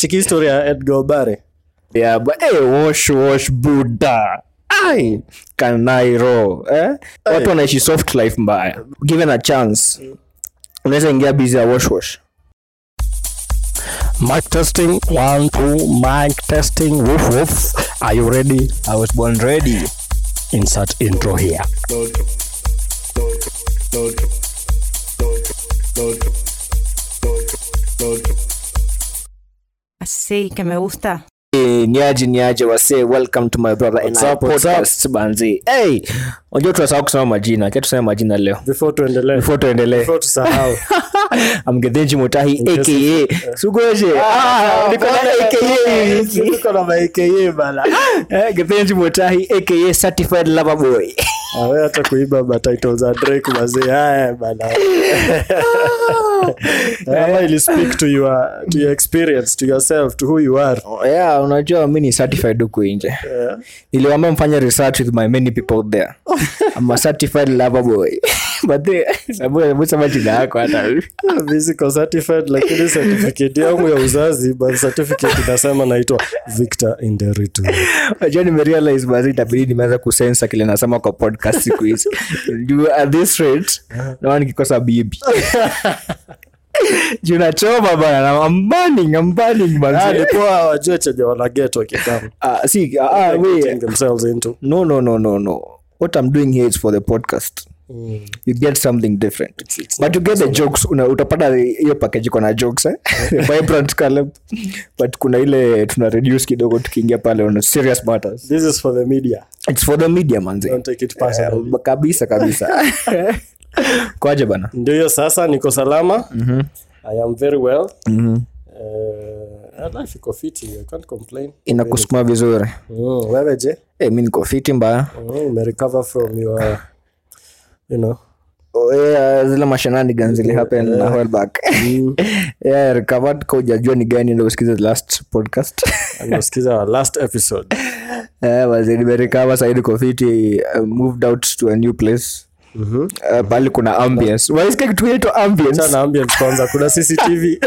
chiki story ya edgar obare yeah but hey, wash wash buda ai kanairo eh? watu wanaishi soft life mbaya given a chance unaweza ingia busy ya wash wash mic testing one two mic testing woof woof are you ready i was born ready insert intro here Sí, que me gusta. Eh, niaje niaje wase welcome to my brother and What's I up, what's up? podcast banzi hey unajua tunasahau kusema majina acha tuseme majina leo before tuendelee before tuendelee before tusahau amgedhenji mutahi aka sugoje Ah, niko na aka Tuko na ma AKA bana Eh, Gethenji mutahi aka certified lover boy awe hata kuiba matitles za drake mazee haya bana ama ili speak to your to your experience to yourself to who you are yeah unajua mi ni certified huku nje yeah. niliwambia mfanye research with my many people out there I'm a certified lover boy but the sababu sababu sema jina yako hata physical certified lakini certificate yangu ya uzazi birth certificate inasema naitwa victor inderitu unajua nimerealize basi itabidi nimeanza kusensa kile nasema kwa podcast siku hizi juu at this rate naona nikikosa bibi juu nachoma bana na I'm burning, I'm burning, manze. alikuwa wajue chenye wanaget wakikama Ah, see, ah, ah, wait. themselves into no no no no no what i'm doing here is for the podcast you get something different but you get the jokes una, utapata hiyo package iko na jokes eh? vibrant column but kuna ile tuna reduce kidogo tukiingia pale on serious matters this is for the media it's for the media manzi don't take it personally Eh, kabisa kabisa kwaje bana ndio hiyo sasa niko salama i am very well uh, life iko fiti i can't complain inakusukuma vizuri mm, wewe je hey, mi niko fiti mbaya mm, umerecover from your you know Oh, yeah, zile mashenanigans zili happen na while back yeah, recovered ka ujajua ni gani ndo usikize the last podcast anasikiza our last episode Eh, wazee nimerecover saidi kofiti uh, moved out to a new place Mhm. Uh, pali kuna ambience waisikia kitu inaitwa ambience Acha na ambience kwanza kuna cctv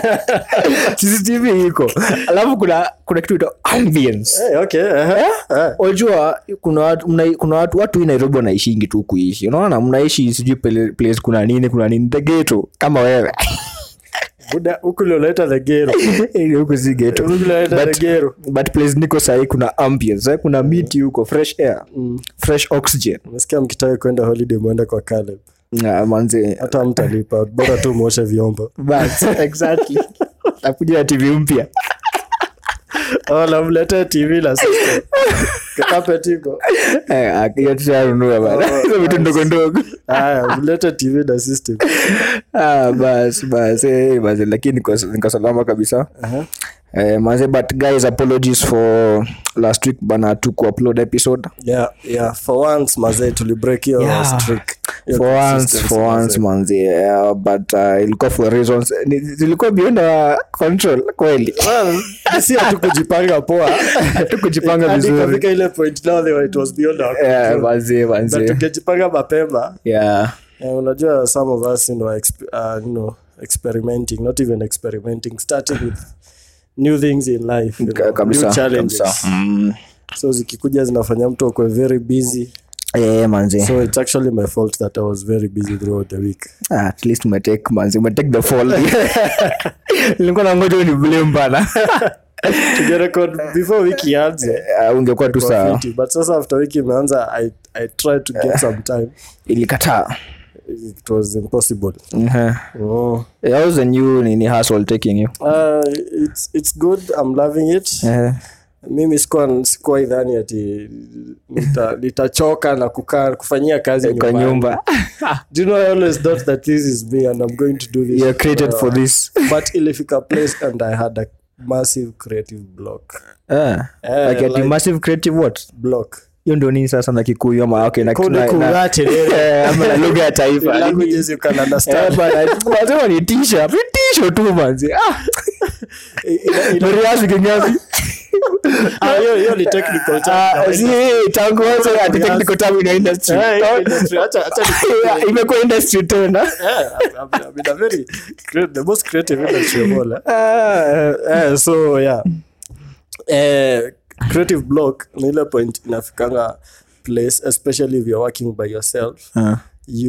cctv iko alafu kuna kuna kitu inaitwa ambience hey, okay uh-huh. Eh. wajua kuna watu mna, kuna watu watu hii nairobi wanaishingi tu kuishi unaona mnaishi sijui pele- place kuna nini kuna nini the ghetto kama wewe buda huku ulioleta the gero huku si ghetto Huku ulioleta But- the gero but place niko sahii kuna ambience eh? kuna miti huko fresh air fresh oxygen nasikia mkitaka kwenda holiday mwende kwa Caleb. Ah, manze hata mtalipa bora tu mwoshe vyombo But, exactly nakuja na tv mpya oh, namlete tv na system kakapet iko Eh, ah, hiyo tushanunua bana hizo vitu ndogo ndogo haya mlete tv na system Ah, bas bas eh, bas lakini niko niko salama kabisa eh, manze but guys apologies for last week bana tu kuupload episode yeah, yeah. for once mazee tulibreak hiyo Yeah. streak Hiyo for once consistency, for once mazee. manze yeah, but uh, ilikuwa for reasons ni- zilikuwa beyond our control kweli Well, si hatu kujipanga poa tu kujipanga Hadi vizuri ikafika ile point now they were- it was beyond our yeah, control. manze But manze tungejipanga mapema yeah Eh, unajua some of us you know, exp- uh, you know, experimenting not even experimenting starting with new things in life you Ka- know, kabisa new challenges kabisa mm. so zikikuja zinafanya mtu akwe very busy yeah, manze so it's actually my fault that i was very busy throughout the week Ah, at least umetake manzi umetake the fall nilikuwa nangoja ni blame bana tugerekod before wiki ianze Ah, ungekuwa tu kwa sawa fiti. but sasa after wiki imeanza i, I tried to get some time ilikataa it was impossible Mhm. oh. how's the new nini hustle taking you uh, it's, it's good i'm loving it Eh, mimi sikuwa sikuwa idhani ati nita- nitachoka na kukaa kufanyia kazi kwa nyumbani. nyumba do you know i always thought that this is me and i'm going to do this you're created for forever. this but ilifika place and i had a massive creative block Eh, Eh, like ati like- massive creative what block hiyo ndio nini sasa na kikuyu ama okay na Kode na- na- kungate, Eh, ama na lugha ya taifa languages you can understand Eh, bana, wanasema ni tisha ni tisho tu manzi ah Ina- ina- Moriasi kinyasi Ah, hiyo hiyo ni technical term Ah, kawaida. si, tangu mwanzo ati technical term ina industry. Eh, hiyo industry, acha- acha ni- Yeah, imekuwa industry tena Yeah, I'm- I'm in a very cre- the most creative industry of all. eh. Ah, Eh, so yeah eh, creative block ni ile point inafikanga place especially if you're working by yourself ah.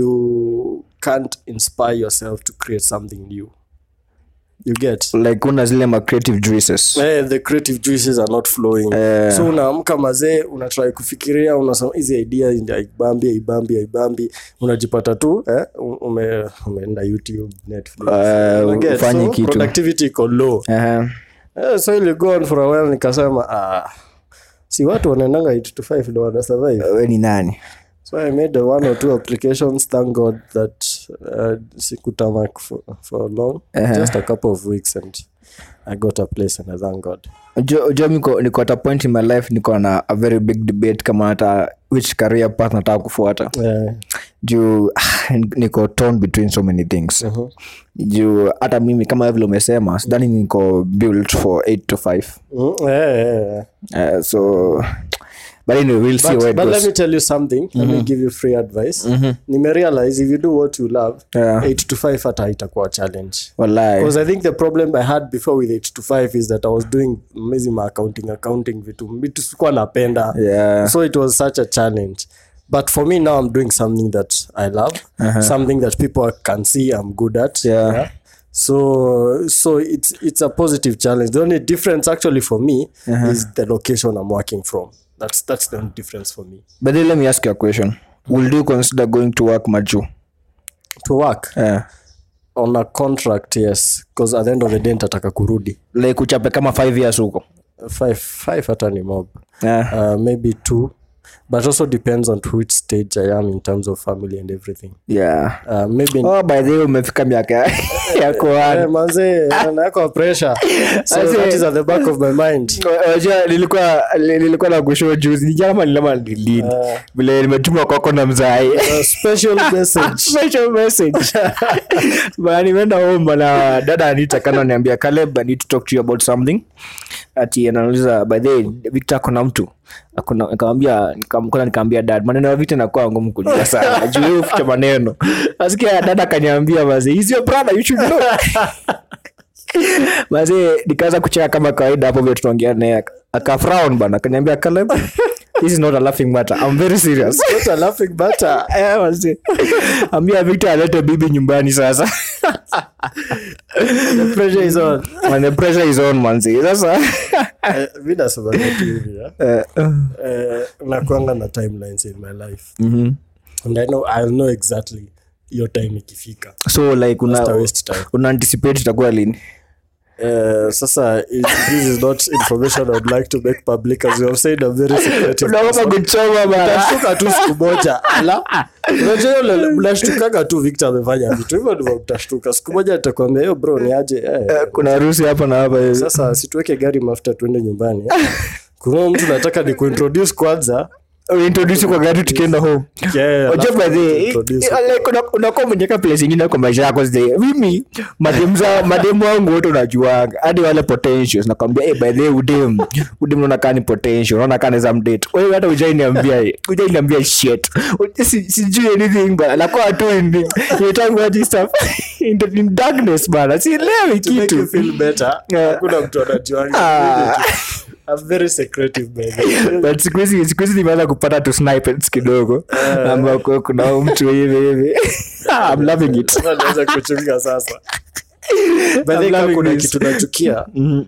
you can't inspire yourself to create something new you get like una zile ma creative juices Eh, the creative juices are not flowing Eh. so unaamka mazee unatrai kufikiria unasema hizi idea ndi- haibambi haibambi haibambi unajipata tu eh, ume, umeenda youtube netflix Eh, Unaget? ufanye so, kitu. productivity iko low Aha. Eh, so ili go on for a while nikasema ah, si watu wanaendanga 8 to 5 ndo wana survive we ni nani so i made one or two applications thank god that uh, sikutamak for, for long just a couple of weeks and i got a place and i thank god jo niko niko at a point in my life niko na a very big debate kama hata which career path nataka kufuata Eh, juu niko torn between so many things mhm. juu hata mimi kama vile umesema sidhani niko built for 8 to 5 Mm, eh, eh, eh. uh, so but anyway we'll see But, where it but let goes me tell you something let me give you free advice nimerealize if you do what you love Yeah. 8 to 5 hata itakuwa challenge wallahi because i think the problem i had before with 8 to 5 is that i was doing mizima accounting accounting vitu vitu sikuwa napenda yeah so it was such a challenge but for me now i'm doing something that i love something that people can see i'm good at Yeah. so so it's it's a positive challenge the only difference actually for me is the location i'm working from that's that's the only difference for me but then let me ask you a question will you consider going to work maju to work yeah. on a contract yes because at the end of the day nitataka kurudi like uchape kama 5 years huko five five hata ni mob yeah. uh, maybe two but also depends on to which stage i am in terms of family and everything yeah uh, maybe oh by the way umefika miaka ya kuana Eh, manze nako pressure so Ase- that is at the back of my mind Wajua, nilikuwa nilikuwa na kushow juzi ni jama nilama nilini vile nimetuma kwako na mzai a special message special message but nimeenda home bana dada anita kana niambia Caleb I need to talk to you about something ati anauliza by the way Victor kuna mtu akuna nikamwambia nikamkona nikamwambia dad maneno ya Victor nakuwa ngumu kujua sana juu yeye huficha maneno nasikia dada kaniambia basi he's your brother you should know basi nikaanza kucheka kama kawaida hapo vile tunaongea naye akafrown bana akaniambia Caleb this is not a laughing matter i'm very serious what a laughing matter Eh, wazee. ambia victor alete bibi nyumbani sasa the pressure is on And the pressure is on manzi sasa Eh, mi nasema tu hivi eh. Eh, Eh, nakuanga na timelines in my life mhm. and i know i'll know exactly your time ikifika so like una, Just a waste time. una anticipate itakuwa lini Eh, sasa it, this is not information i'd like to make public as you have said a very secretive unaogopa kuchoma bana utashtuka tu siku moja ala unajua hiyo lele- mnashtukaga tu victor amefanya vitu hivyo ndivyo mtashtuka siku moja nitakwambia hiyo bro ni aje eh, kuna harusi hapa na hapa hivi. sasa situweke gari mafuta tuende nyumbani kuna mtu nataka ni kuintroduce kwanza uintroduce kwa gari tukienda home Yeah, Wajua alafu by the way, introduce. eh, like, una- unakuwa umenyeka place ingine kwa maisha yako zile mimi mademu za- mademu wangu wote unajuanga hadi wale potentials nakwambia hey, by the way udem udem unaona kaa ni potential unaona kaa naweza mdate wewe hata ujainiambia ujainiambia shit U- si- sijui anything but nakuwa tu in you talk about this stuff in, the, in darkness bana sielewi to make you kitu feel better Yeah. hakuna mtu anajuanga Ah. I'm very secretive baby but siku hizi siku hizi nimeanza kupata tu snipers kidogo ambako kuna huyu mtu hivi hivi I'm loving it Sasa naweza kuchunga sasa But I'm then loving kuna this. kitu nachukia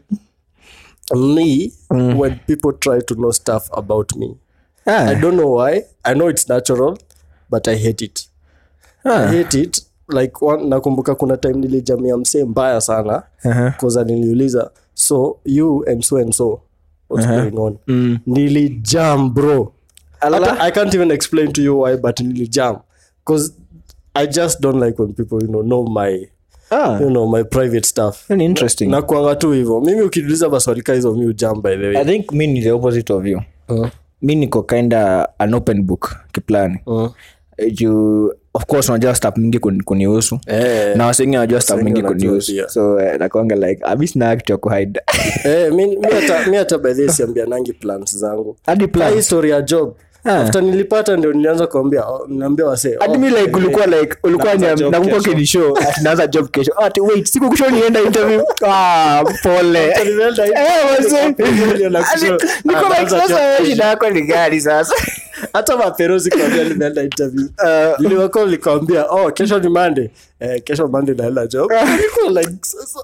me when people try to know stuff about me i Ah, don't know why i know it's natural but i hate it i hate it like one, nakumbuka kuna time nilijamia msee mbaya sana Aha. koza niliuliza so you and so and so what's going on nilijam bro Hata, i can't even explain to you why but nilijam because i just don't like when people you know, know my ah, you know my private stuff ni interesting nakuanga tu hivo mimi ukiniuliza maswali ka hizo mi ujam by the way i think mi ni the opposite of you Uh, mi niko kinda an open book kiplani uh, juu of course unajua stap mingi kuni- kunihusu Eh. na wasengi wanajua stap Wasengi mingi wanajua kunihusu pia. so eh, nakwanga like ami sina act ya kuhide Eh, mi mi hata mi hata by this siambianangi plans zangu hadi Hii plan story ya job Ah. after nilipata ndio nilianza kuambia oh, naambia wasee hadi oh, mi like eh, ulikuwa like ulikuwa naanza niam- job nakumbuka kesho. ukinishow ati naanza job kesho Ah, ati wait siku kushow nienda interview ah pole Nimeenda Eh, interview, wazee. nikapiga na kushow. Ati, niko Ah, like naanza sasa job wewe kesho. shida yako ni gani sasa hata maperosi kwambia nimeenda interview Uh, niliwako likawambia oh kesho ni mande eh, kesho mande naenda job Niko like, sasa.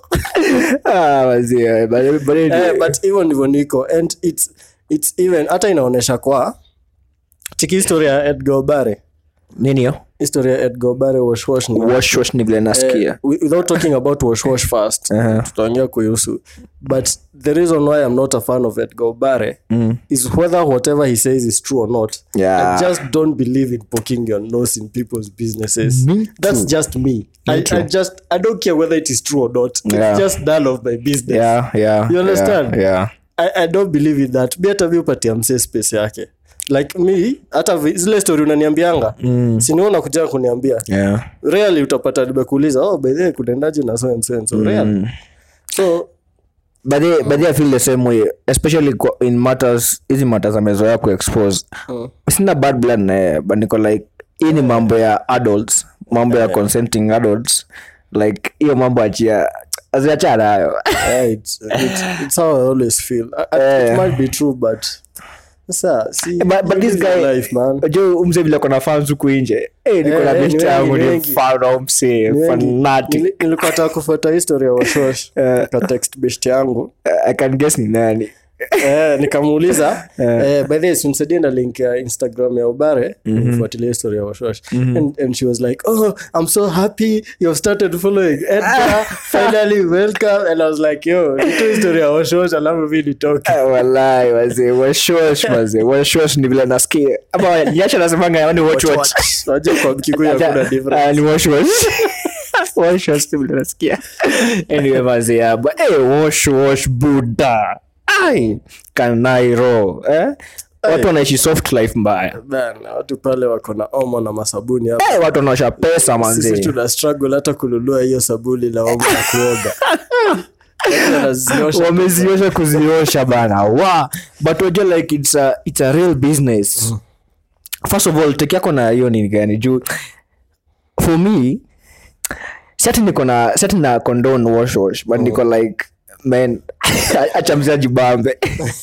ah wazee but but eh, but hivyo ndivyo niko and it's, it's even hata inaonyesha kwa chiki historia ya edgar obare nini hiyo historia ya edgar obare washwash ni wash wash ni vile nasikia Eh, wi- without talking about washwash first Uh-huh. tutaongea kuhusu but the reason why i'm not a fan of edgar obare is whether whatever he says is true or not Yeah. i just don't believe in poking your nose in people's businesses Me that's just me I, too. I just i don't care whether it is true or not it's Yeah. just none of my business yeah yeah You understand? yeah, yeah. I, i don't believe in that mi hata mi upatia msee space yake like me hata vi- zile story unaniambianga mm. siniona kuja kuniambia yeah rarely utapata nimekuuliza oh by the way kunaendaje na so and so and so rarely so but they, but they feel the same way especially kwa- in matters hizi matters amezoea kuexpose Mm. sina bad blood naye but niko like hii ni mambo ya adults mambo ya consenting adults like hiyo mambo achia aziachana nayo yeah, it's, it's, it's how i always feel I, I, it Eh. might be true but sasa see but, but you this live your guy life man jo umse vile kona fans huku nje Eh, niko Eh, na eh, best ni yangu wengi, ni wengi. fan wa mse Ni wengi. fanatic Nili- nilikuwa nataka kufuata historia ya washosh ka text best yangu i can guess ni nani eh, nikamuuliza eh, by the way simsaidie na link ya instagram ya ubare nifuatilia historia ya washosh and, and she was like oh i'm so happy you've started following edgar finally welcome and i was like yo nito historia ya washosh alafu mi nitoke Ah, walai wazee washosh wazee washosh ni vile nasikia ama nyasha nasemanga yaani watch watch najua kwa mkikuyu hakuna Ah, difference ni wash wash wash wash tu vile nasikia anyway mazee ya but eh wash wash buda ai kanairo eh watu wanaishi soft life mbaya Bana, watu pale wako na omo na masabuni hapa eh watu wanaosha pesa sisi manzi tuna struggle hata kununua hiyo sabuni la omo ya kuoga Watu wanaziosha wameziosha kuziosha bana wa but wajua like it's a, it's a real business first of all teki yako na hiyo ni gani juu for me sati niko na sati na condone wash wash but niko like man acha mzaji bambe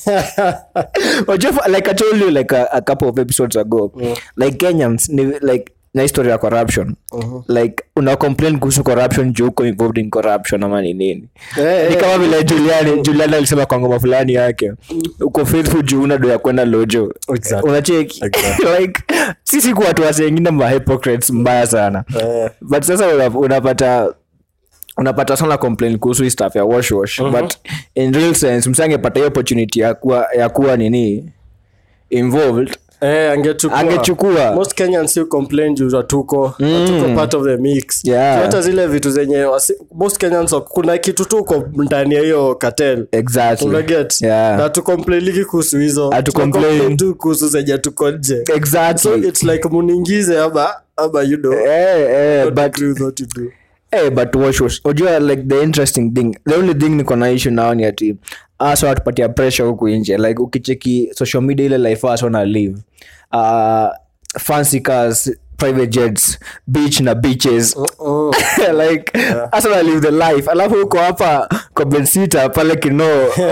wajua for- like i told you like a, a couple of episodes ago like kenyans ni like na history ya corruption like una complain kuhusu corruption juu uko involved in corruption ama ni nini Eh, ni eh, kama vile juliani juliani alisema kwa ngoma fulani yake uko faithful juu una do ya kwenda lojo Exactly. unacheki Exactly. like sisi kwa watu wasengine ma hypocrites mbaya sana eh, but sasa una- unapata unapata sana complain kuhusu hii stuff ya wash wash but in real sense msangepata hiyo opportunity ya kuwa, ya kuwa nini involved eh, angechukua Angechukua. most kenyans still complain juu hatuko hatuko part of the mix Yeah. hata zile vitu zenye wasi, most kenyans wako- kuna kitu tuko ndani ya hiyo cartel exactly unaget Yeah. na tukomplainigi kuhusu hizo Hatu Tunacomplain complain. tu kuhusu zenye tuko nje so exactly it's like muniingize ama ama you know eh, eh, don't but agree with what you do Hey, but wash wash ujua like the interesting thing the only thing niko na issue nao ni ati asa watupatia pressure huku nje like ukicheki social media ile life asa wana live uh, fancy cars private jets beach na beaches oh. like asa wana live the life alafu uko hapa kwa bensita pale kino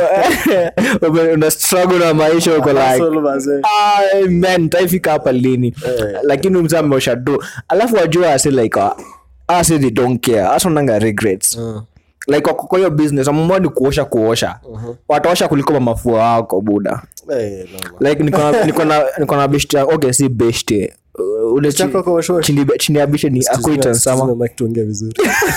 ume- una struggle na maisha uko like Hustle, mazee. "Ay, man taifika hapa lini Eh. lakini mzee ameosha do alafu wajua asi like uh, asi they don't care asonanga regrets like wako kwa hiyo business amamua ni kuosha kuosha wataosha kuliko mamafua wako buda Eh, no, like niko na- niko na niko na beshte yangu- okay si beshte Uh, ule chi- Chako kwa wash wash? chini chini ya beshte ni acquaintance sama Tuseme mic tuongee vizuri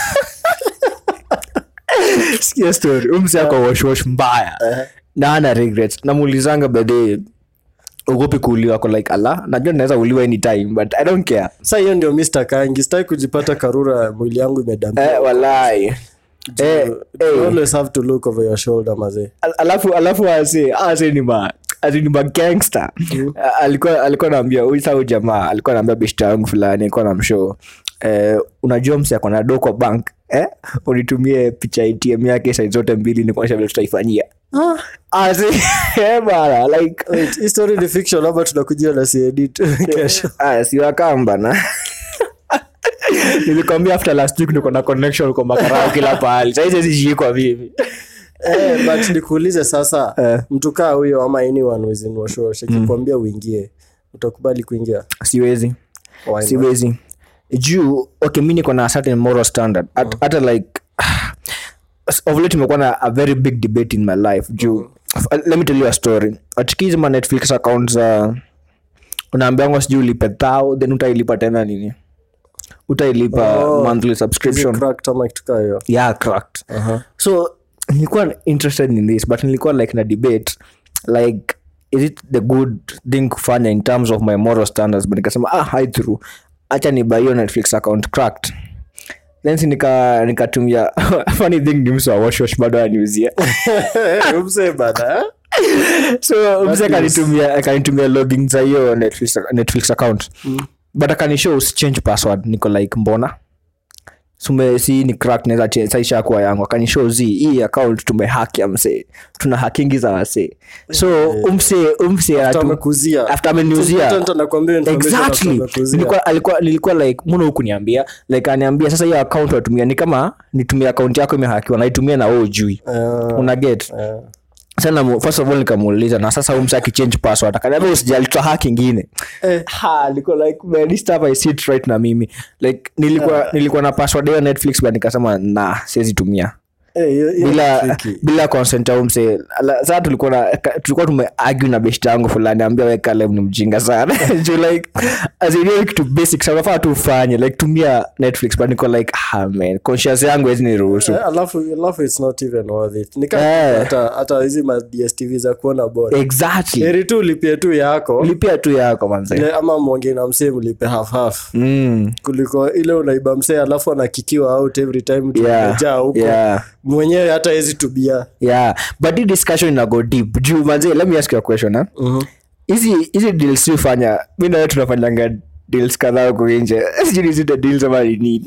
sikia story umsi ako washwash mbaya na ana regrets namuulizanga bedhe ugopi kuuliwa ko like ala najua naweza uliwa anytime but i don't care sa hiyo ndio mr kangi sitaki kujipata karura mwili yangu imedambia eh, walai eh, you eh. always have to look over your shoulder mazee Al- alafu alafu ase ase ni ma azini magangster A- alikuwa alikuwa naambia huyu saa huyu jamaa alikuwa naambia beshta yangu fulani alikuwa namshow eh, unajua msi ako na do kwa bank eh? unitumie picha atm yake sai zote mbili ni kuonyesha vile tutaifanyia Asi, eh, bana like Wait, hii story ni fiction ama tunakujia na siedit kesho ah, siwakamba na nilikwambia after last week niko na connection kwa makarao kila pahali saizezishikwa mimi eh, but nikuulize sasa mtu kaa huyo ama anyone within washosh akikwambia uingie utakubali kuingia siwezi Why not? siwezi juu okay mi niko na a certain moral standard At- hata like of late imekuwa na a very big debate in my life juu let me tell you a story atikizi ma netflix account za unaambiangwa sijui ulipe thao then utailipa tena nini utailipa Oh. monthly Is it subscription cracked ama kitu kaa hiyo yeah cracked so nilikuwa interested in this but nilikuwa like na debate like is it the good thing kufanya in terms of my moral standards but nikasema ah hi through acha ni buy hiyo netflix account cracked then si nika nikatumia funny thing ni msu wa washwash bado aniuzia Umse bana, eh? so mse akanitumia akanitumia login za hiyo netflix, netflix account but akanishow usichange password niko like mbona sume si ni crack naweza change saisha kuwa yangu akanishow zi hii account tumehaki ya mse tuna hakingi za wase so umse umse After anatu- amekuzia. after ameniuzia Consultant anakuambia information exactly after amekuzia. nilikuwa alikuwa nilikuwa like mbona huku niambia like aniambia sasa hiyo account watumia ni kama nitumia account yako imehakiwa naitumia na wewe ujui Eh, una get eh. sana mu- first of all nikamuuliza na sasa umsa akichange password akaniambia usijali twa hack ingine Eh. ha nilikuwa like man this stuff i see it right na mimi like nilikuwa nilikuwa na password ya netflix but nikasema na siwezi tumia Eh, hiyo- hiyo ni bila tricky. bila consent au mse Ala- sasa tulikuwa na ka- tulikuwa tumeargue na best yangu fulani ambia we Caleb ni mjinga sana Juu like as in hiyo kitu basic sana unafaa tu ufanye like tumia netflix but niko like ah man conscience yangu hezi niruhusu Eh, alafu alafu it's not even worth it Ni kama Eh. hata hata hizi ma dstv za kuona bora exactly heri tu ulipie tu yako lipia tu yako manze ile ama mwonge na msee mlipe half half mm. kuliko ile unaiba msee alafu anakikiwa out every time Yeah, tumejaa huko yeah. mwenyewe hata hezi tubia yeah but hii discussion ina go deep juu manze let me ask you a question eh? hizi hizi deals ufanya mi nawe tunafanyanga deals kadhaa huko nje sijui ni zile deals ama ni nini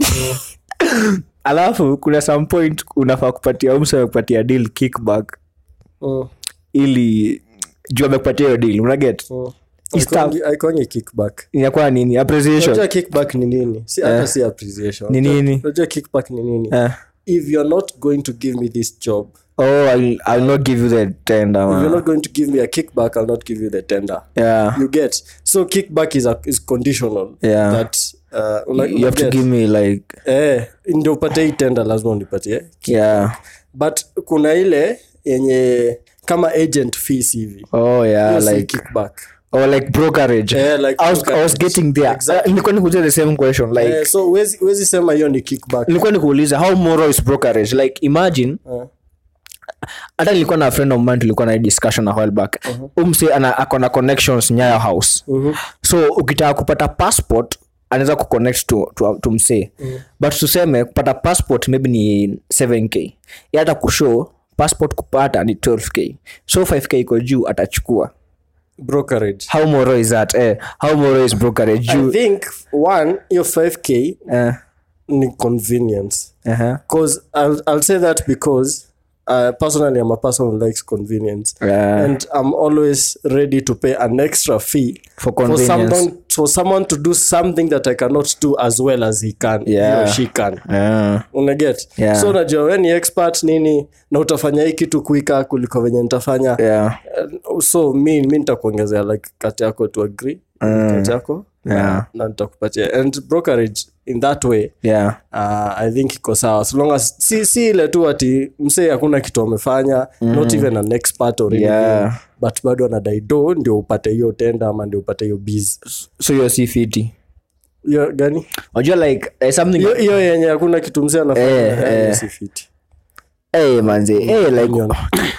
alafu kuna some point unafaa kupatia umse amekupatia deal kickback Mm, ili juu amekupatia hiyo deal unaget mm. It's tough. Haikuangi- haikuangi kickback inakuwa nini appreciation unajua kickback ni nini si hata si appreciation Ni nini? unajua kickback ni nini Eh. if you're not going to give me this job oh I'll, I'll not give you the tender if you're man. not going to give me a kickback i'll not give you the tender yeah you get so kickback is a, is conditional Yeah. that uh, una, you have to get. give me like eh ndio upate hii tender lazima unipatie yeah but kuna ile yenye kama agent fees hivi oh yeah Hiyo si like kickback or like brokerage Eh, like I, was, I was brokerage. getting there Exactly. Uh, nilikuwa nikuuliza the same question like eh, so huwezi huwezi sema hiyo ni kickback nilikuwa nikuuliza how moral is brokerage like imagine Eh. hata nilikuwa na friend of mine tulikuwa na hii discussion a while back umse ana ako na connections nyayo house so ukitaka kupata passport anaweza kuconnect to, to, to msee but tuseme kupata passport maybe ni 7k Yeye hata kushow passport kupata ni 12k so 5k iko juu atachukua brokerage how moral is that eh, how moral is brokerage i juu think one hiyo 5k eh, ni convenience uh-huh. because I'll, I'll say that because uh, personally i'm a person who likes convenience Yeah. and i'm always ready to pay an extra fee For for convenience. someone for someone to do something that i cannot do as well as he can he Yeah. or she can yeah. unaget Yeah. so unajua we ni expert nini na utafanya hii kitu kuika kuliko venye nitafanya yeah. Uh, so mi mi nitakuongezea like kati yako to agree kati yako Yeah. na, na nitakupatia and brokerage in that way yeah. uh, i think iko sawa so long as si, si ile tu ati msee hakuna kitu amefanya not even an expert or anything Yeah. but bado anadai do ndio upate hiyo tenda ama ndio upate hiyo biz so hiyo si fiti hiyo gani unajua like eh, something hiyo hiyo yenye hakuna kitu msee anafanya Eh, eh, eh. si fiti hey manze hey like Opinion.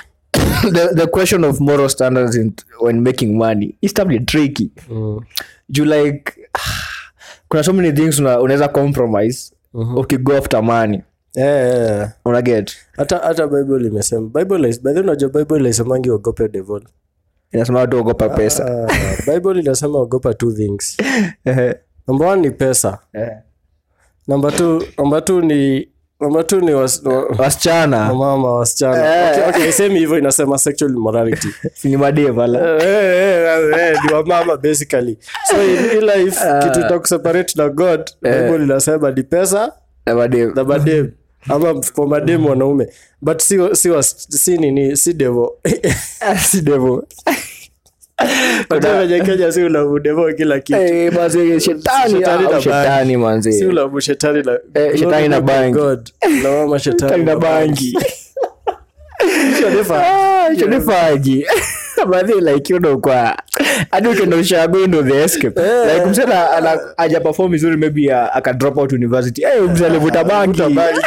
the, the question of moral standards in, when making money is tably tricky Mm. you like kuna so many things una- unaweza compromise ukigo after money Eh, eh, eh. unaget hata hata bible imesema bible is- by the way unajua bible isemangi ogope devil inasema watu ogopa pesa Ah, bible inasema ogopa two things Ehe. number one ni pesa Eh. number two number two ni number two ni was, wa, wasichana mama wasichana okay, okay, same hivyo inasema sexual immorality ni madevala Eh, eh, eh, eh, ni wamama basically so in in life kitu itakuseparate na god bible inasema ni pesa na madem na madem ama kwa madem wanaume but si, si, was- si nini si devo si devo Unajua venye kenya si ulamu devo kila kitu Eh, manze shetani Shetani au na shetani si manze ulamu shetani na Eh, shetani na Glory be to bangi. God. na mama shetani shetani na na bangi Hicho ni fa- Ah, hicho ni faji Badhi, like you know kwa hadi ukienda ushago ndo the escape like msana ana aja perform vizuri maybe uh, aka drop out university eh mzee alivuta bangi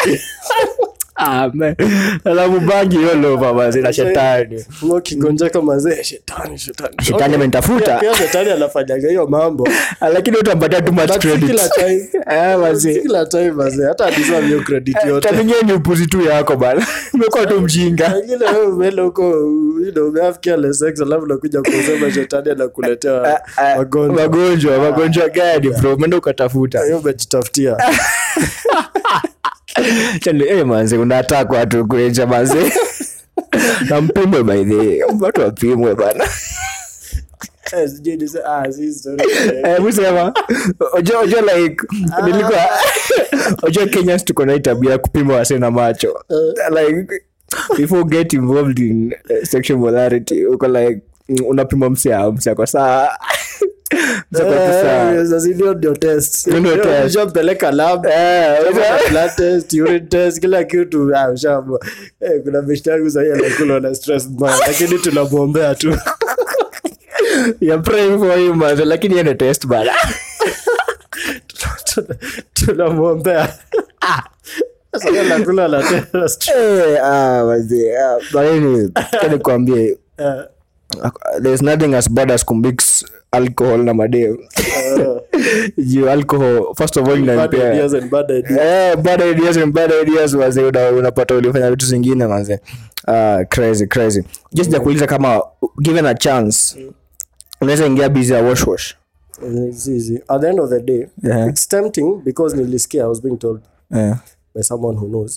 ah man alafu bangi hiyo lova basi na shetani Mo ukigonjeka mazee shetani shetani shetani Okay. amenitafuta Pia- pia shetani anafanyaga hiyo mambo Ah, lakini utampatia too much But si credit kila time. eh Si basi kila time mazee hata adiserve hiyo credit yote tamingie ni upuzi tu yako bana umekuwa tu mjinga Wengine wewe umeenda huko you know, umehave careless sex alafu nakuja kusema shetani anakuletea Ah, magonjwa magonjwa magonjwa gani bro umeenda ukatafuta hiyo umejitafutia Chani, eh, manze unataka watu kueja manze nampimwe by the way. watu wapimwe bana Eh, sijui nise- ah, si story. Eh, musema ojo ojo like nilikuwa ojo kenyans tuko na hii tabia ya kupima wase na macho like before get involved in uh, sexual morality uko like mm, unapima msia msia kwa saa Msia kwa tu saa. Eh, sasa hiyo ndio test. Hiyo ndio Hiyo test. ushampeleka lab Eh, Ushampeleka blood test, urine test, kila kitu ah, ushaamua. Eh, kuna beshte yangu sahii anakula na stress mbaya lakini tunamwombea tu you're praying for him manze lakini yeye ndio test bana Tuna- tunamwombea Sasa yeye anakula na test. Eh, ah, wazee, ah, but anyway, acha nikwambie Eh, there's nothing as bad as kumix alcohol na madem juu alcohol first of all bad inanipea ideas and bad ideas. Eh, bad ideas and bad ideas wazee una- unapata ulifanya vitu zingine manze Ah, crazy crazy just ja kuuliza kama given a chance unaweza ingia busy ya wash wash Eh, it's easy. At the end of the day, Yeah. it's tempting because nilisikia I was being told Eh, by someone who knows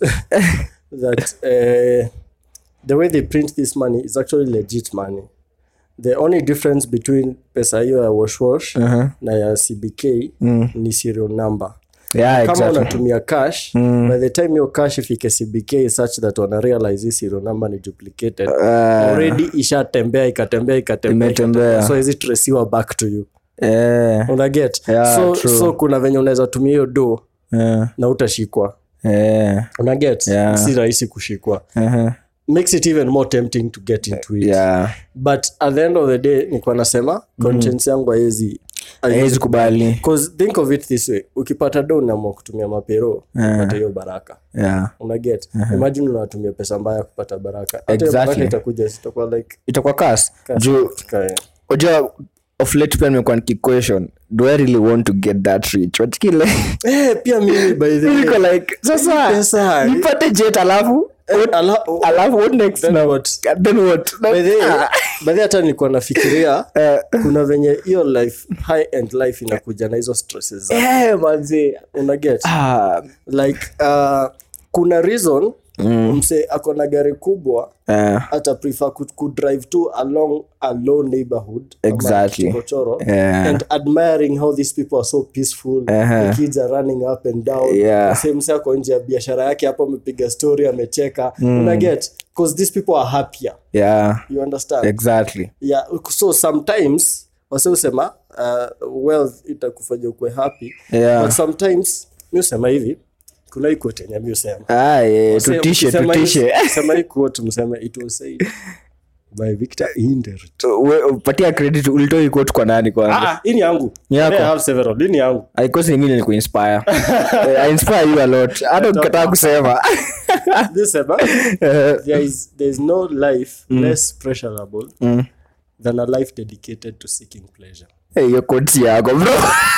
that uh, the way they print this money is actually legit money. The only difference between pesa hiyo ya wash wash uh-huh. na ya CBK ni serial number. yeah Kama exactly unatumia cash, by the time your cash ifike CBK is such that wana realize hii serial number ni duplicated. Already ishatembea ikatembea ikatembea. Imetembea. ikatembea. So is tracewa back to you. eh Unaget? Yeah, so, true. so kuna venye unaweza tumia hiyo do eh na utashikwa. eh Unaget? Yeah. Si rahisi kushikwa. uh-huh. makes it even more tempting to get into it yeah but at the end of the day nikuwa nasema conscience yangu haezi haiwezi kubali Cause think of it this way ukipata do unaamua kutumia mapero upata hiyo baraka yeah unaget imagine unatumia pesa mbaya kupata baraka hata hiyo Exactly. baraka itakuja sitakuwa like itakuwa kas juu kae. unajua of late pia nimekuwa nikiquestion do i really want to get that rich watikile eh pia mimi by the way niko like sasa pesa nipate jet alafu ala- alafu what next Then now what? then what by the way Ah, by the way hata nilikuwa nafikiria eh, kuna venye hiyo life high end life inakuja na hizo stresses za eh manzi unaget ah like uh, kuna reason mm. mse ako na gari kubwa eh, hata prefer ku, ku drive to along a low neighborhood ama Exactly. kichochoro, Yeah. and admiring how these people are so peaceful Uh-huh. the kids are running up and down Yeah. same mse ako nje ya biashara yake hapo amepiga story amecheka unaget because these people are happier yeah you understand exactly yeah so sometimes wase usema uh, wealth itakufanya ukwe happy Yeah. but sometimes mi usema hivi kuna hii quote yenye mi usema ah yeah, tutishe Ukisema hii- tutishe ukisema hii quote mseme it was said by Victor Indert We- patia credit ulitoa hii quote kwa nani kwanza ah hii ni yangu Ni yako? I have several hii ni yangu aikosi ingine ni kuinspire Eh, I inspire you a lot hata ukikataa kusema this sema Eh, there is there is no life less pressurable than a life dedicated to seeking pleasure eh, hiyo quote yako bro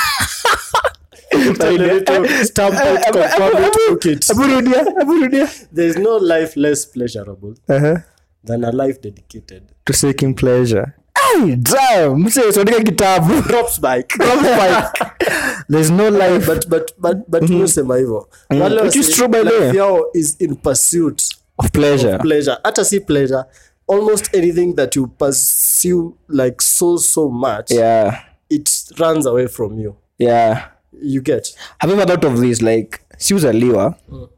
stamp it confirm it book it Hebu rudia, hebu rudia. there is no life less pleasurable Uh-huh. than a life dedicated to seeking pleasure Ai, damn, mse usiandike kitabu drops bike Drop bike. there's no life but but but but mm sema hivyo wale Which is wasi- true by the way. life yao is in pursuit of pleasure pleasure hata si pleasure almost anything that you pursue like so so much yeah it runs away from you yeah you get have you ever thought of this like si uzaliwa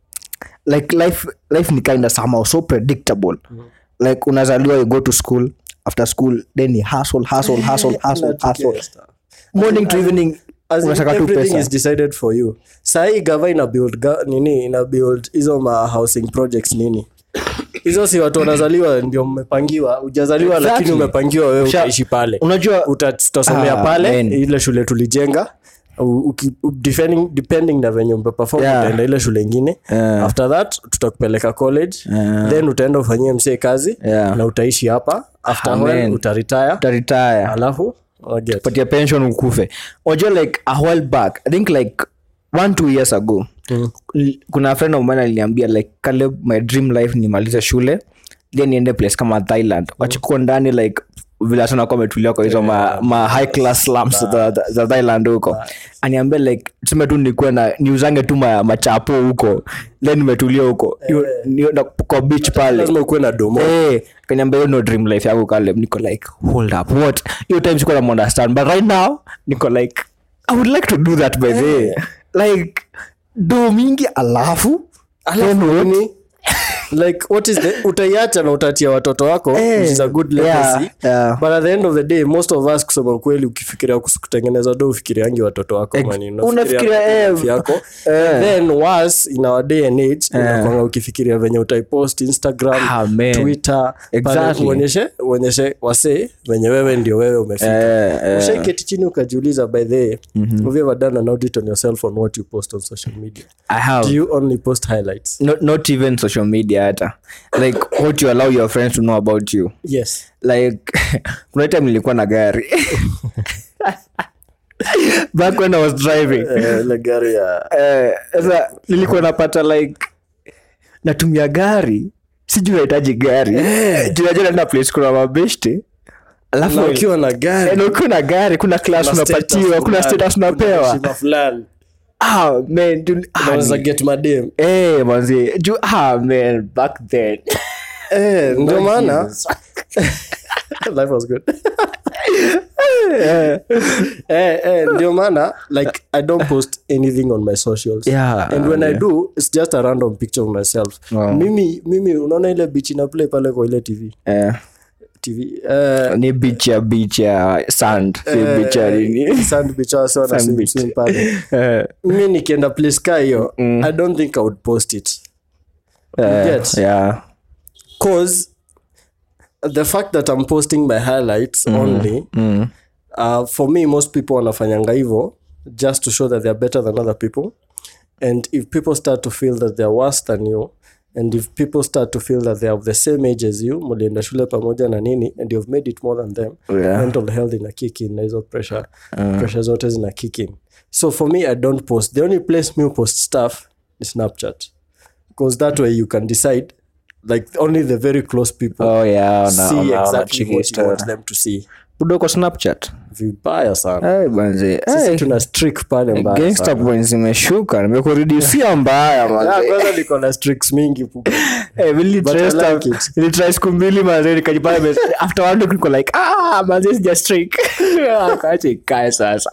like life life ni kinda somehow so predictable like unazaliwa you go to school after school then ni hustle hustle hustle hustle hustle morning to evening As in, unataka tu everything pesa is decided for you sahii gava ina build ga, nini ina build hizo ma housing projects nini hizo si watu wanazaliwa ndio mmepangiwa ujazaliwa Exactly. lakini umepangiwa wewe Usha- utaishi pale unajua Uta- tutasomea Ah, pale man. ile shule tulijenga U- uki- u- depending, depending na venye umeperform Yeah. utaenda ile shule ingine Yeah. after that tutakupeleka college then utaenda ufanyie msee kazi Yeah. na utaishi hapa after Ah, when man. utaretire utaretire alafu waget. patia pension ukufe wajua like a while back i think like one two years ago l- kuna friend of mine aliniambia like Caleb, my dream life nimalize shule then niende place kama thailand wachukua ndani like vile hata nakuwa ametulia kwa hizo ma, ma high class slums za, za, za thailand huko aniambia like tuseme tu nikuwe na niuzange tu ma, machapo huko then nimetulia huko Hiyo- niyo- na- kwa beach pale lazima ukuwe na domo Eh, kaniambia hiyo no dream life yangu Caleb. niko like hold up what hiyo time sikuwa na understand but right now niko like i would like to do that by the way like do mingi alafu alafu then what? nini like what is the utaiacha na utatia watoto wako Eh, which is a good yeah, legacy yeah. but at the end of the day most of us kusema ukweli ukifikiria kus- kutengeneza do ufikiriangi watoto wako mani, unafikiria, eh, life yako eh. then was in our day and age unakwanga ukifikiria venye utaipost instagram Ah, man. twitter pale Exactly. uonyeshe uonyeshe wasee venye wewe ndio wewe umefika Eh, eh. ushaiketi chini ukajiuliza by the way have you ever done an audit on yourself on what you post on social media i have do you only post highlights not, not even social media hata like what you allow your friends to know about you yes like kuna time nilikuwa na gari back when i was driving ile gari ya Eh, sasa nilikuwa napata like natumia gari sijui nahitaji gari tunajua naenda place kuna mabeshte alafu na ukiwa na Eh, gari na ukiwa na gari kuna class kuna unapatiwa status kuna fulani, status kuna unapewa heshima fulani ah man du- ah, unaweza ni- get madem eh manzi ju ah man back then eh ndio maana life was good eh eh ndio maana like i don't post anything on my socials Yeah, and when i yeah. do it's just a random picture of myself Wow. mimi mimi unaona ile beach ina play pale kwa ile tv eh tv eh ni beach ya beach ya sand si beach ya nini sand beach hasa wana Sand swim beach. swim pale eh mi nikienda place ka hiyo i don't think i would post it eh, get? yeah cause the fact that i'm posting my highlights only mm. uh, for me most people wanafanyanga hivo just to show that they're better than other people and if people start to feel that they're worse than you and if people start to feel that they're of the same age as you mulienda shule pamoja na nini and you've made it more than them Yeah. mental health ina kick in na hizo pressure pressure zote zina kick in so for me i don't post the only place me post stuff is snapchat because that way you can decide like only the very close people oh yeah ona- see ona- ona exactly chiki what you story. want them to see udoko snapchat vibaya sana Eh, banze sisi Eh, tuna streak pale mbaya gangster sana. points zimeshuka nimekuredusia mbaya Ah, manze kwanza niko na streaks mingi pu- Eh, really But I try stuff- like it. really try siku mbili manze nikajipata mes- after one week niko like ah manze sija streak akache ikae sasa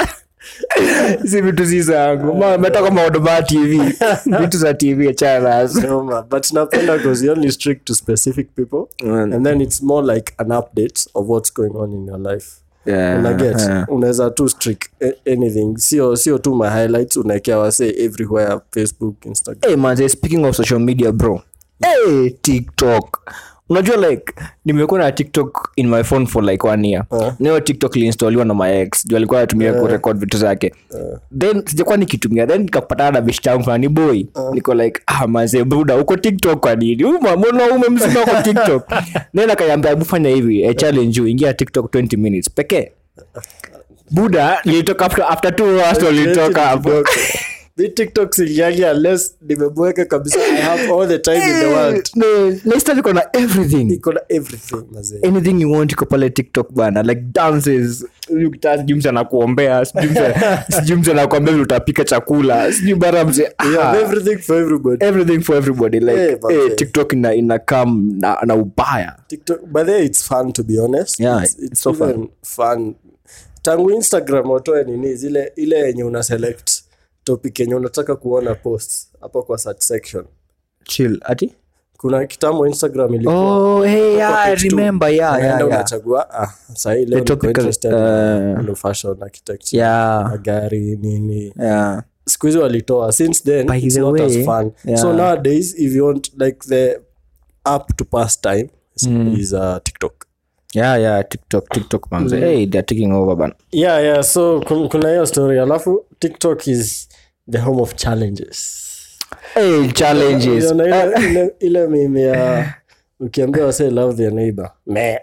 si vitu si zangu Ma- meta kama odoma tv vitu za tv achana nazo Noma. but napenda because you only streak to specific people Mm. and then it's more like an update of what's going on in your life Yeah, unaget yeah. unaweza tu streak a- anything sio sio tu my highlights unaekea wase everywhere facebook instagram hey manze speaking of social media bro hey tiktok unajua like nimekuwa na tiktok in my phone for like one year Uh. nayo tiktok liinstoliwa na my ex juu alikuwa anatumia kurekod vitu zake then sijakuwa nikitumia then nikapatana na bishi tangu fulani boy niko like ah manze buda uko tiktok kwa nini Uma- mbona ume mzima uko tiktok then akaniambia hebu fanya hivi a challenge you ingia tiktok 20 minutes pekee buda nilitoka after, after two hours ndo nilitoka hapo mi tiktok singiangi unless nimebweka kabisa i have all the time in the world No, next time iko na everything iko na everything mazee anything you want iko pale tiktok bana like dances huyu gitaa sijui mse anakuombea sijui mse- sijui mse anakuambia vile utapika chakula sijui bara mse we have everything for everybody everything for everybody like Eh, eh, manze. tiktok ina, ina come na, na ubaya tiktok but there it's fun to be honest Yeah, it's, it's it's so fun. even fun tangu instagram watoe nini zile ile yenye una select topic yenye unataka kuona post hapo kwa search section chill ati kuna kitambo instagram ilikuwa oh hey yeah, i topic two. remember yeah Unaenda yeah yeah unachagua ah, sahii leo The niko topic, interested uh, in, in fashion architecture yeah magari nini yeah siku hizi walitoa since then By it's the not as way, fun yeah. so nowadays if you want like the app to pass time is, is uh, tiktok yeah yeah tiktok tiktok manze hey they're taking over bana yeah yeah so kun- kuna hiyo story alafu tiktok is the home of challenges hey challenges Unaona ile, ile, ile meme ya ukiambia wase love their neighbor me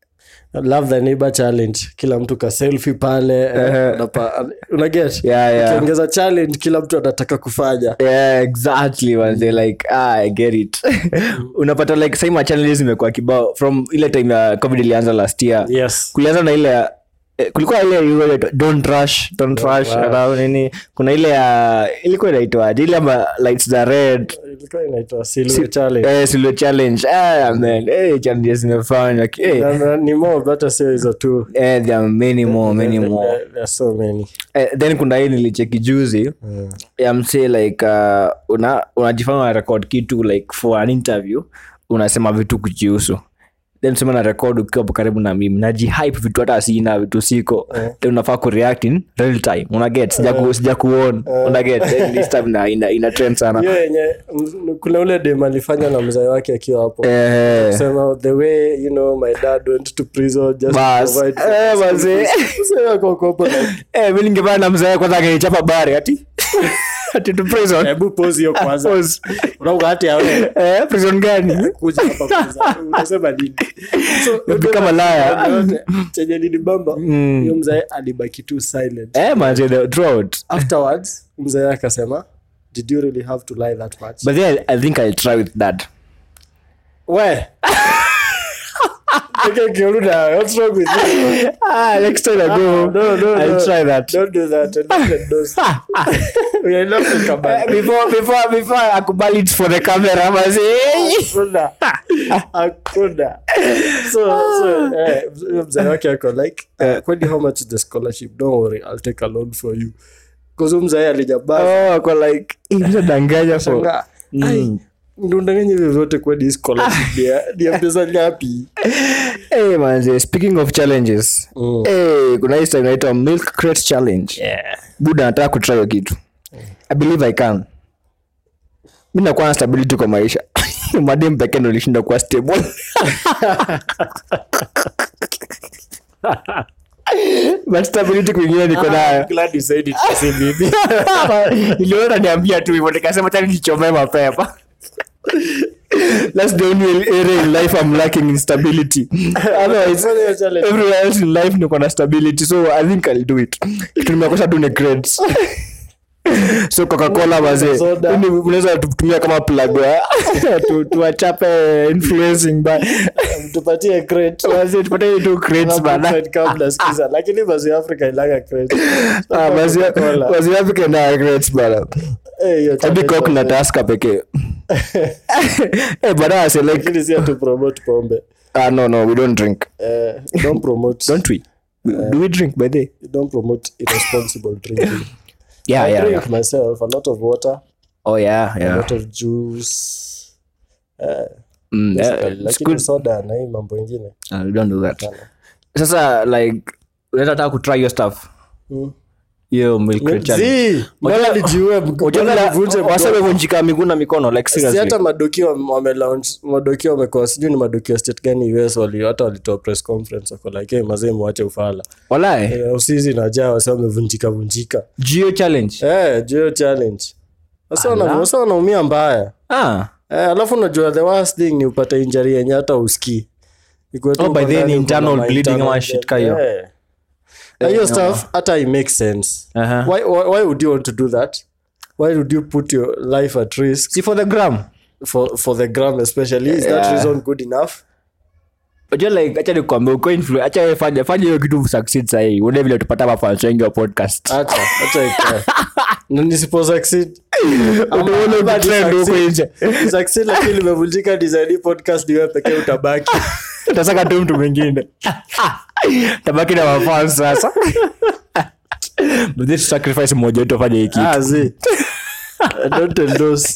love the neighbor challenge kila mtu ka selfie pale eh, unapa- unaget Yeah, yeah. ukiongeza challenge kila mtu anataka kufanya yeah exactly manze like ah, i get it unapata like sai ma challenges zimekuwa kibao from ile time ya covid ilianza last year yes kulianza na ile ya eh, kulikuwa ile ilikuwa inaitwa, don't rush don't rush rush. around nini kuna ile ya ilikuwa inaitwaje ile ama lights za red ilikuwa inaitwa silhouette challenge eh silhouette challenge ah man eh challenges zimefanywa eh Na- na- ni more hata sio hizo tu eh there are many more many more There- there are so many eh, then kuna hii nilicheki juzi ya msee like uh, una unajifanya una record kitu like for an interview unasema vitu kujihusu then sema na record ukiwa hapo karibu na mimi najihype vitu hata sina vitu siko then unafaa kureact in real time unaget sija ku, sija kuon unaget then this time na ina, ina trend sana hiyo yenye m- kuna ule dem alifanya na mzee wake akiwa hapo eh sema the way you know my dad went to prison just Bas. to provide Eh, mazee. Sema kwa kopo like eh mimi ningepana na mzee kwanza angenichapa bari ati ati to prison hebu pause hiyo kwanza Pause. unauga hati awe eh prison gani kuja hapa kwanza unasema nini so Unapika malaya. yote, chenye nilibamba hiyo mzee alibaki tu silent eh manze the throat afterwards mzee akasema did you really have to lie that much but then I, I think I'll try with that we Okay, Kiruda, what's wrong with you? ah next time I go No, no, I'll no. try that Don't do that. and look at those. We are not to come Eh, back. before before before akubali it for the camera mazi Hakuna. Hakuna. So, so, eh, huyo mzee wake ako like, uh, kwani how much is the scholarship? Don't worry, I'll take a loan for you. Because huyo mzee alijabaa. oh ako like imsa danganya for Shangaa, ai, ndundanganya hivyo vyote kwani hii scholarship ni ya- ni ya pesa ngapi? hey manzi speaking of challenges Mm. hey kuna hii time inaitwa milk crate challenge buda nataka kutry hiyo kitu i believe i can mi nakuwa na stability kwa maisha madem pekee ndo lishinda kuwa stable but stability kwingine niko nayo Glad you said it, si mimi. iliona niambia tu hivyo nikasema tani nichomee mapema that's the only area in life i'm lacking in stability otherwise Fanya hiyo challenge. everywhere else in life niko na stability so i think i'll do it kitu nimekosa tu ni grades so coca-cola wazee Soda. Ni- unaweza tutumia kama plug ya tu- tuwachape influencing by Tupatie crate. wazee tupate tu grades bana Brookside Cup nasikiza. lakini basi africa ilaga crate. Ah, wazee Coca-Cola. wazee Africa na grades bana Eh, hiyo hadi challenge coke na wazee. taska pekee eh bana I say like Lakini si atu promote pombe ah no no we don't drink Eh, don't promote don't we do we drink by the way? don't promote irresponsible drinking yeah I yeah, drink yeah myself a lot of water oh yeah a yeah lot of juice eh, mm, yeah, basically. it's lakini good soda na hii mambo ingine Uh, we don't do that sasa like unaweza taka kutry your stuff Mm. hiyo milk crate challenge Zii, mbona nijiue mg- mbona nivunje mgongo? wasawevunjika miguu na mikono like si seriously hata madoki wame- wamelaunch madoki wamekuwa sijui ni madoki ya state gani us wali hata walitoa press conference wako like hey, mazee mwache ufala walai Eh, usizi najaa wasa wamevunjika vunjika geo challenge eh, jio challenge wasa wana- wasa wanaumia mbaya ah Eh, alafu unajua the worst thing ni upate injury yenye hata uski Oh, by then internal bleeding ama shit ka hiyo. na hiyo stuff hata i make sense Aha. why, why, why would you want to do that why would you put your life at risk si for the gram for for the gram especially is that Yeah. reason good enough Unajua like acha nikwambia uko influ acha wewe fanya fanya hiyo kitu succeed sahii uone vile tupata mafans wengi wa podcast acha acha ikae na nisipo succeed Unaona ama ukitrend huko nisucceed- nje. nisucceed lakini limevunjika design hii podcast ni wewe pekee utabaki utasaka tu mtu mwingine tabaki na mafans sasa But this sacrifice mmoja wetu afanye hii kitu ah zi I don't endorse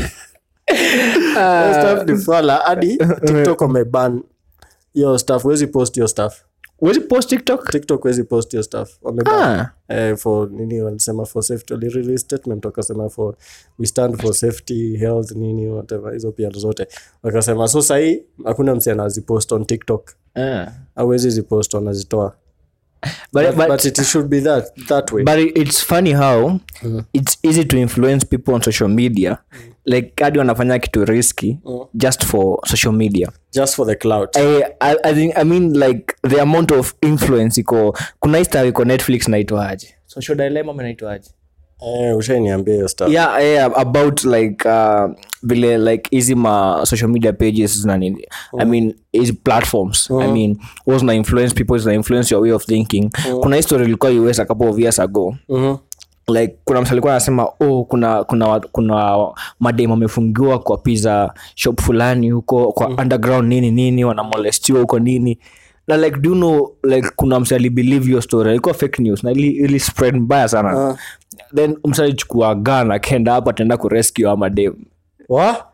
Hiyo stuff ni fala hadi tiktok wameban hiyo stuff huwezi post hiyo stuff Huwezi post tiktok tiktok huwezi post hiyo stuff wameban Ah. eh, for nini walisema for safety walirelease statement wakasema for we stand for safety health nini whatever hizo pia zote wakasema so sahii hakuna msi anazipost on tiktok Ah. awezi zipost wanazitoa But- but, but- but it should be that, that way but it- it's funny how it's easy to influence people on social media like hadi wanafanya kitu risky just for social media just for the cloud I, I, I, think, I mean like the amount of influence iko kuna hii star iko netflix naitwaje social dilemma ama naitwaje eh, ushainiambia hiyo stuff yeah, yeah about like uh, vile like hizi ma social media pages na nini i mean hizi platforms i mean was na influence people zina influence your way of thinking kuna history ilikuwa us a couple of years ago Mhm. like kuna msa alikuwa anasema oh kuna kuna wa- kuna madem wamefungiwa kwa pizza shop fulani huko kwa underground nini nini wanamolestiwa huko nini na like do you know like kuna msa alibelieve your story ilikuwa fake news na ili, ili spread mbaya sana then msa alichukua gun akaenda hapo ataenda kurescue ama dem Wa?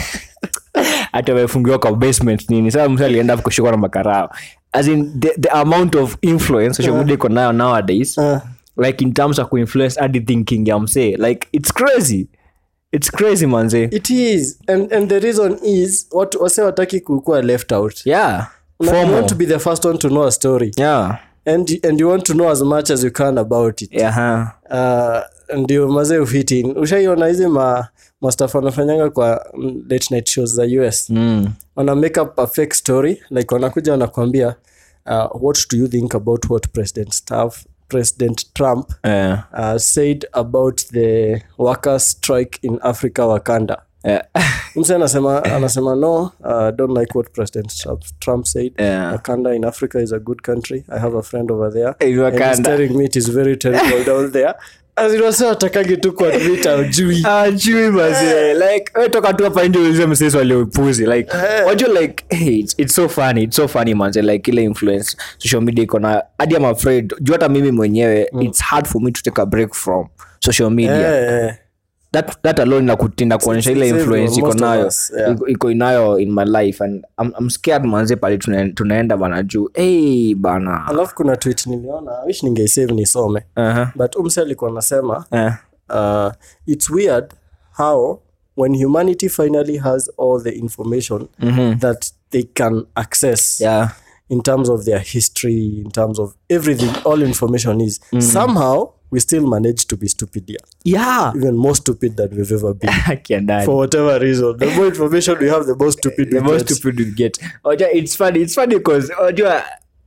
hata wamefungiwa kwa basement nini sasa msa alienda hapo kushikwa na makarao as in the, the amount of influence social media iko nayo nowadays Uh, like in terms of kuinfluence hadi thinking ya msee like it's crazy it's crazy manze it is and, and the reason is watu wase wataki kukuwa left out yeah Una- you FOMO. want to be the first one to know a story yeah and, and you want to know as much as you can about it yeah huh. uh, ndio mazee ufitin ushaiona hizi ma mastaf wanafanyanga kwa mm, late night shows za us mm. wana make up a fake story like wanakuja wanakwambia uh, what do you think about what president staff president trump yeah. uh, said about the workers strike in africa wakanda Yeah. mse anasema anasema no uh, don't like what president trump, trump said Yeah. wakanda in africa is a good country i have a friend over there In and he's Wakanda. telling me it is very terrible down there asinwase watakagi tu kuadmit aujui ajui mazee like we toka tu hapa nje ulize msesi waliopuzi like wajua like hey, it's, it's so funny it's so funny manze like ile influence social media iko na hadi am afraid juu hata mimi mwenyewe it's hard for me to take a break from social media Eh, that, that alone nakutinda kuonyesha ile it's influence everyone, iko most of nayo us, yeah. iko- iko inayo in my life and I'm, I'm scared manze pale tuna- tunaenda bana juu hey, bana alafu kuna tweet niliona wish ningeisave nisome uh-huh. but umse alikuwa anasema uh, uh, it's weird how when humanity finally has all the information that they can access yeah in terms of their history in terms of everything all information is somehow we still manage to be stupid here yeah even more stupid than we've ever been Kiandani. for whatever reason the more information we have the more stupid the we most get. stupid we get Oja, it's funny it's funny because unajua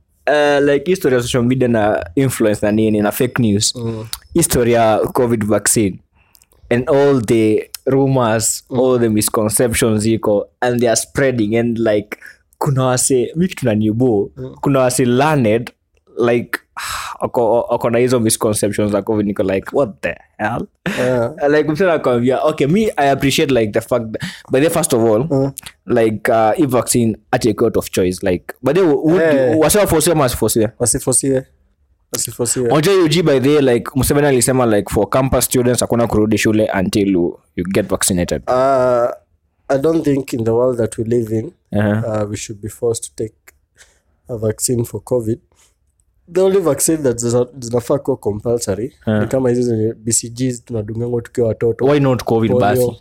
uh, like history ya social media na influence na nini na fake news history ya covid vaccine and all the rumors all the misconceptions iko and they are spreading and like kuna wase mi kitu nanibo kuna wase learned like wako wako na hizo misconceptions za covid niko like what the hell Yeah. like msana akwambia okay me i appreciate like the fact that, by the first of all like uh, if vaccine atake out of choice like but they would Eh. wasewafosiwa masifosiwe wasifosiwe wasifosiwe moja UG by the like Museveni alisema like for campus students hakuna kurudi shule until you, you get vaccinated uh, i don't think in the world that we live in uh-huh. uh, we should be forced to take a vaccine for covid the only vaccine that zina- zinafaa kuwa compulsory ni kama hizi zenye bcg tunadungangwa tukiwa watoto why not covid polio. basi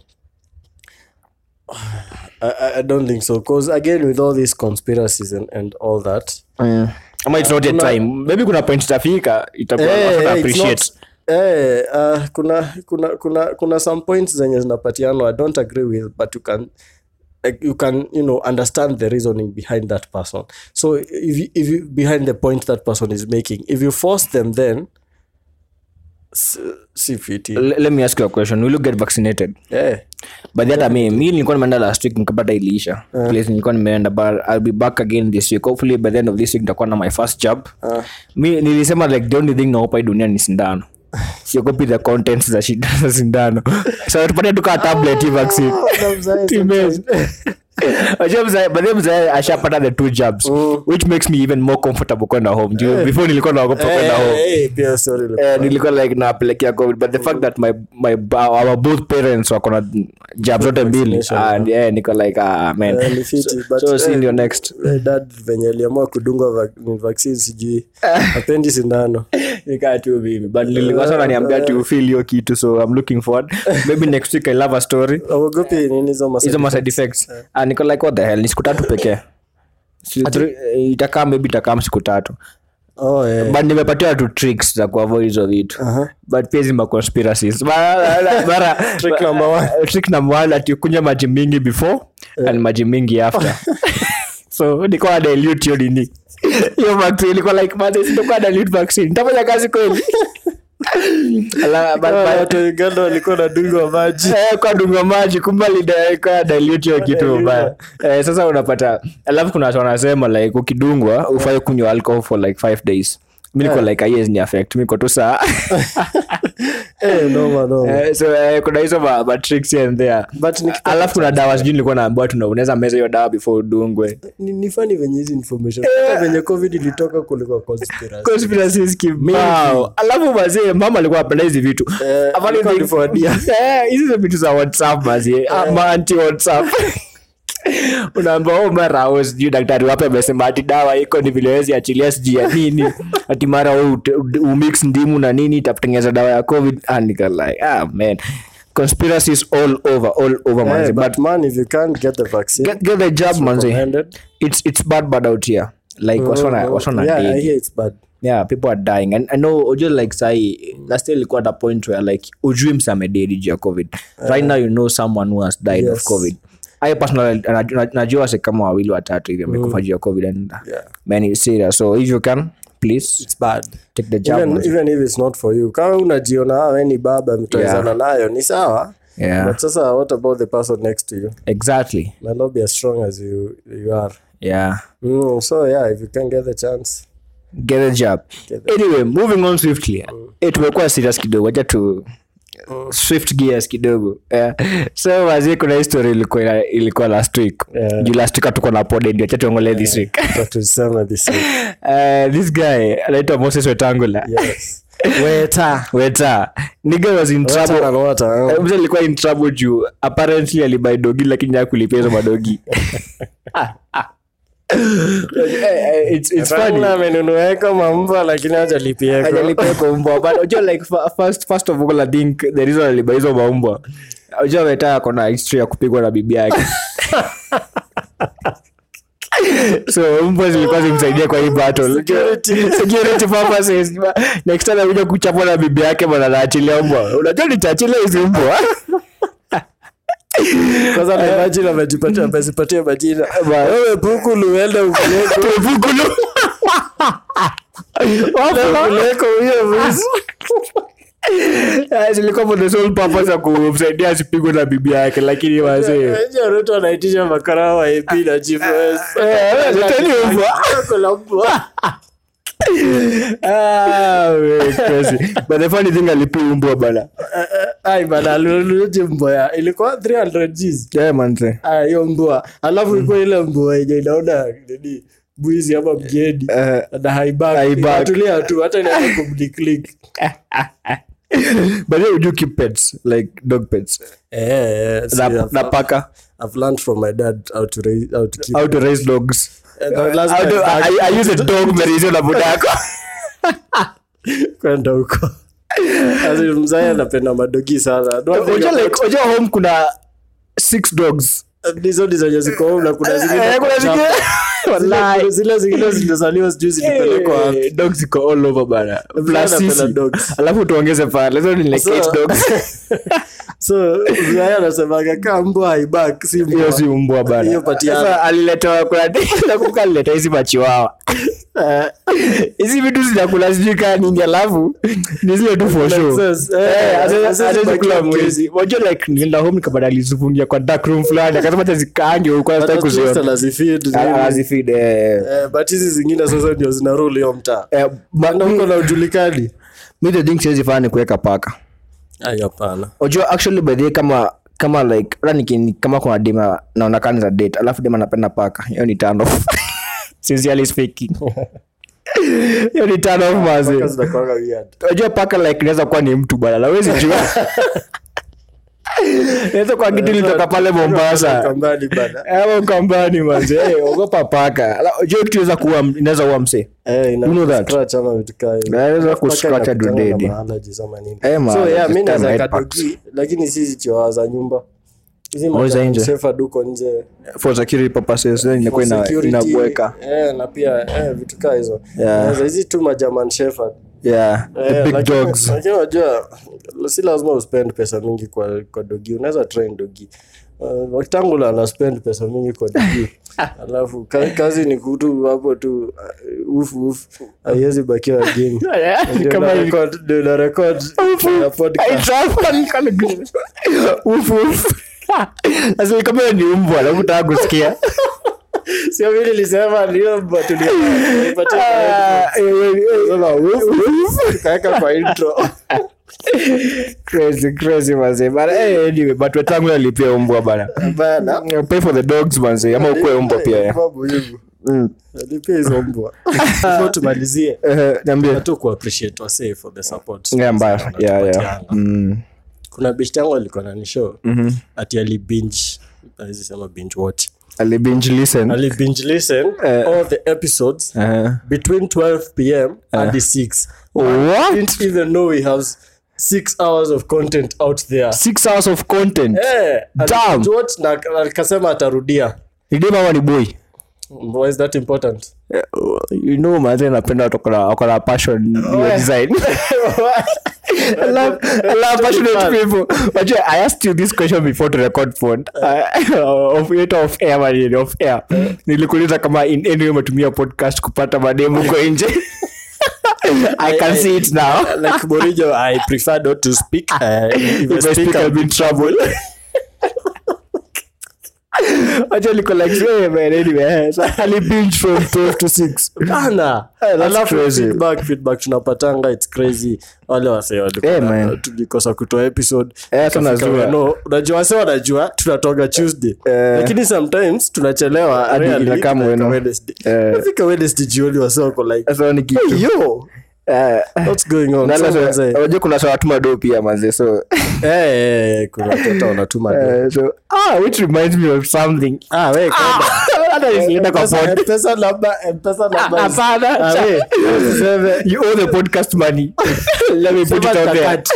I, I- I don't think so because again with all these conspiracies and, and all that Mm. ama it's not a time maybe kuna point itafika itakuwa Eh, watu eh, it's appreciate not- eh, uh, kuna kuna kuna kuna some points zenye zinapatianwa i don't agree with but you can like, you can you know understand the reasoning behind that person so if you, if you behind the point that person is making if you force them then S- si fiti L- let me ask you a question will you get vaccinated Eh, but hata mi mi nilikuwa nimeenda last week nikapata iliisha place nilikuwa nimeenda but i'll be back again this week hopefully by the end of this week nitakuwa na my first job mi nilisema like the only thing naopa hii dunia ni sindano siogopi the contents za shida za sindano so tupate tukaa tablet hii vaccine Timez. Wajua mzae- by the way mzae ashapata the two jobs which makes me even more comfortable kwenda home Juu before nilikuwa naogopa kwenda home Eh, eh, pia sorry ilikuwa- Eh, nilikuwa like napelekea covid but the fact that my, my our both parents wako na job zote mbili and yeah, niko like ah, man Eh, ni fiti, but, so si eh, ndio next eh, dad venye aliamua kudungwa vac- ni vaccine sijui apendi sindano nikaa tu mimi but nilikuwa sana niambia tu feel hiyo kitu so i'm looking forward maybe next week i love a story auogopi nini hizo masa- hizo ma side effects ah niko like what the hell ni siku tatu pekee Si- three- eh, itakaa maybe itakaa siku tatu Oh, eh. but nimepatiwa tu tricks za kuavoid hizo vitu but pia zima conspiracies Mara- mara- Trick number one. trick number one ati kunywa maji mingi before and maji mingi after so nikuwa dilute hiyo nini hiyo vaccine ilikuwa like man sitakuwa dilute vaccine nitafanya kazi kweli Ala, but- Ah, but- watu wa uganda walikuwa na dungwa maji Eh, kwa dunga maji kumbe lidaweka dilute hiyo kitu mbaya eh, sasa unapata alafu kuna watu wanasema like ukidungwa ufai kunywa alcohol for like five days mi niko like yes ni affect mi niko tu saa Eh, noma, noma. Eh, so eh, kuna hizo ma, ma tricks here and there But nikipata alafu kuna dawa sijui nilikuwa naambiwa tuna unaweza meza hiyo dawa before udungwe ni, ni funny venye hizi information hata venye covid ilitoka kulikuwa conspiracy conspiracies kibao alafu mazee mama alikuwa apenda hizi vitu Eh, Afadhali alikuwa ni- aliforwardia. Eh, hizi za vitu za whatsapp mazee ama anti whatsapp unaamba oh, mara oh, sijui daktari wape amesema ati dawa iko ni vile wezi achilia sijui ya nini ati mara oh, ut- ut- umix ndimu na nini itakutengeneza dawa ya covid and nika like ah man conspiracies all over all over Eh, manze but but man if you can't get the vaccine get, get the job manze recommended. it's it's bad bad out here like wasona wasona yeah, I daily hear it's bad yeah people are dying and i know ojo like sai last year ilikuwa at a point where like ujui msamededi juu ya covid right now you know someone who has died of Yes. covid i personally naj- naj- najua wase kama wawili watatu hivi amekufa juu ya covid and Yeah. man it's serious so if you can please it's bad take the job even, manze. even if it's not for you kama unajiona "Ah, we ni baba mtawezana nayo ni sawa yeah but sasa what about the person next to you exactly might not be as strong as you, you are yeah mm, so yeah if you can get the chance get a job anyway moving on swiftly eh, tumekuwa serious kidogo wacha tu swift gears kidogo yeah. so wazie kuna history ilikuwa ilikuwa last week Yeah. juu last week hatuko na pod ndio acha tuongole this week But tuseme this week. uh, this guy anaitwa moses wetangula yes weta weta nigga was in Water trouble and water, eh. Eh, mzee alikuwa in trouble juu apparently alibai dogi lakini hakulipia hizo madogi Eh, eh, it's, it's funny Raila amenunueka mambwa lakini hajalipieko. Hajalipia kwa mbwa but unajua like fa- first first of all i think the reason alibuy hizo maumbwa unajua weta ako na history ya kupigwa na bibi yake so mbwa zilikuwa zimsaidia kwa hii battle Security. security purposes next time akuja kuchapwa na bibi yake bwana naachilia mbwa unajua nitaachilia hizi mbwa kwanza na imagine amejipatia amezipatia majina wewe pukulu uende upeleko Tupukulu. upeleko huyo mwizi Eh, zilikuwa for the sole purpose ya kumsaidia asipigwe na bibi yake lakini wazee Unajua Ruto anaitisha makara wa AP na chief Eh, leteni mbwa. Kuna mbwa. Ah, we, crazy. But the funny thing alipia umbwa bana ai bana alinunuaje mbwa ya ilikuwa 300 Gs yeah, manze Ah, hiyo mbwa alafu ilikuwa ile mbwa yenye inaona nini bwizi ama mgeni Eh, na haibaki haibaki. Inatulia tu hata inaweza kumdeclick but then would you keep pets like dog pets eh eh see, na, I've- na paka I've learned from my dad how to raise how to keep how to raise dogs Eh, the last How to- time back- I, I use a dog merizio na budako kwenda huko Asi, mzee anapenda madogi sana Don't think unajua about- like unajua home kuna six dogs hizo ni zenye ziko home na kuna zingine Eh, kuna kwa zingine shamba. Wallahi. Zile- zile zingine zilizaliwa sijui zilipelekwa wapi. Eh, dogs ziko all over bana Plus anapenda sisi. dogs. alafu tuongeze pale so ni like So- eight dogs so mzee anasemaga kaa mbwa haibak si mbwa. hiyo si umbwa bana Hiyo patiana. sasa aliletewa kuna nakumbuka alileta hizi machiwawa Eh, hizi vitu zinakula sijui kaa nini alafu ni zile tu for show Nonsense. Eh, Eh, haziwezi- haziwezi haziwezi bakia kula mwezi. mwezi wajua like nilienda home nikapata alizifungia kwa dark room fulani akasema hata zikaange huko Hata hata Twister kuziona lazifeed, zile- azifid eh Eh, but hizi zingine sasa ndio zina rule hiyo mtaa eh, but na huko na ujulikani mi the thing siwezi fanya ni kuweka paka Ai, hapana unajua actually by the way kama kama like hata niki- kama kuna dema naona kani za date alafu dema anapenda paka hiyo ni turn off sincerely speaking hiyo ni turn off mazi Paka zinakuwanga weird. unajua paka like inaweza kuwa ni mtu bwana lawezi jua inaweza kuwa kitu ilitoka pale mombasa Kambani bana. ama kambani manze Eh, ogopa paka Ala, unajua kitu inaweza kuwa inaweza kuwa msee Eh, ina You know that? scratch ama vitu kaa hivyo. Inaweza Paka kuscratch hadi inakutana na udedi. ma-allergies ama nini. Eh, ma- So, yeah, allergies, mi naweza termite weka packs. dogi, lakini si chiwawa za nyumba hizi Oh, za nje. duko nje for security purposes then inakuwa ina- Security, inabweka eh, na pia eh, vitu kaa hizo Yeah. Naweza hizi tu majaman shepherd yeah the Eh, big lakini- dogs lakini unajua si lazima uspend pesa mingi kwa, kwa dogi unaweza train dogi Uh, waktangula ana spend pesa mingi kwa dogi alafu ka, kazi ni kutu hapo tu uh, ufu ufu haiwezi bakia wageni Ndio Kama na hivi. record- ndio na record na podcast. kama ni umbwa nakutaka kusikia sio mimi nilisema ndio mbwa tulia- tulipatia kwa headphones. Sema, ufu, ufu, tukaweka kwa intro crazy crazy manze but eh, anyway but wetangu alipia umbwa bana bana pay for the dogs manze ama ukue umbwa pia eh. Kwa muhimu. Mm. Alipia hizo mbwa Before tumalizie Eh, niambie tu kuappreciate wasee for the support yeah mbaya Sana yeah yeah tunapatiana. mm kuna best yangu alikuwa na nishow ati ali binge hawezi sema binge watch ali binge listen ali binge listen Eh. all the episodes uh between 12 pm hadi 6 what didn't even know we have six hours of content out there six hours of content Eh, Damn. ali watch na akasema atarudia ni dem ama ni boy why is that important Eh, you know manze napenda watu wako na- wako na passion ya design I love, I love passionate people. Wajua, I asked you this question before to record pod. Uh, of it off air manini, off air. Nilikuuliza kama in any way umetumia podcast kupata mademu huko nje. I can see it now. like Morijo, I prefer not to speak. Uh, if I If I speak, I'll be in trouble. Wajua, liko like, "Hey, man, anyway, so ali binge from 12 to 6. Bana. that's Alafu crazy. feedback, feedback tunapatanga its crazy wale wase walikuwa Eh, na- man. tulikosa kutoa episode Eh, hata Ikafika najua. no, unajua wase wanajua tunatoga tuesday Eh. lakini sometimes tunachelewa Hadi rarely, inakaa like mweno. Wednesday. Eh. Nafika Wednesday jioni wase wako like Sasa ni kitu. yo Eh, what's going on na So, lazima- manze, unajua kuna saa watuma do pia manze so eh, eh, kuna watoto wanatuma do. eh, so ah which reminds me of something ah we kwenda. hata nisienda kwa Mpesa- pod Mpesa namba Mpesa namba is- Hapana. Ah, we, usiseme. you owe the podcast money let me put it Sema out there takati.